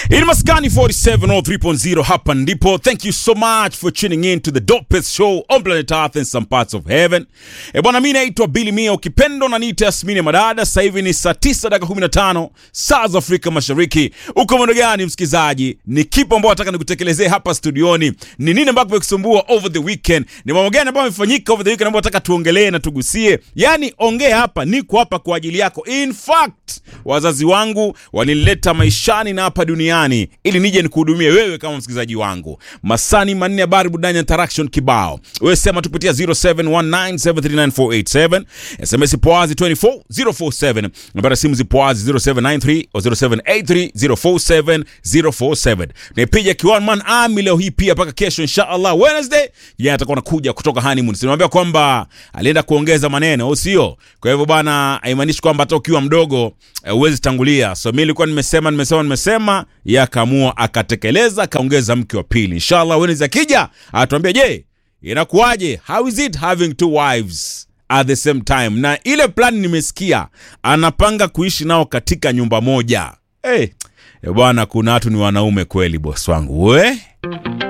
In Maskani 47 or 3.0 hapa ndipo. Thank you so much for tuning in to the dopest show on planet Earth and some parts of heaven. E bwana, mimi naitwa Billy Mia, ukipendo na niite Yasmini Madada. Sasa hivi ni saa 9 dakika 15 saa za Afrika Mashariki. Uko mwendo gani msikizaji? Ni kipo ambao nataka nikutekelezee hapa studioni. Ni nini ambacho kimekusumbua over the weekend? Ni mambo gani ambayo yamefanyika over the weekend ambayo nataka tuongelee na tugusie? Yaani ongea hapa, niko hapa kwa ajili yako. In fact, wazazi wangu walinileta maishani na hapa duniani ili nije nikuhudumie wewe kama msikilizaji wangu. Masani manne habari budani interaction kibao. Wewe sema tupitia 0719739487. SMS poazi 24047. Nambari ya simu zipoazi 0793 au 0783047047. Nipiga kiwan man army leo hii pia mpaka kesho inshallah Wednesday. Yeye atakuwa anakuja kutoka honeymoon. Sinamwambia kwamba alienda kuongeza maneno au sio? Kwa hivyo bana haimaanishi kwamba hata ukiwa mdogo eh, huwezi tangulia. So mimi nilikuwa nimesema nimesema nimesema, yeye akaamua akatekeleza, akaongeza mke wa pili. Inshallah Wednesday akija atuambia, je, inakuwaje? How is it having two wives at the same time? Na ile plan nimesikia anapanga kuishi nao katika nyumba moja. Hey, bwana, kuna watu ni wanaume kweli, boss wangu we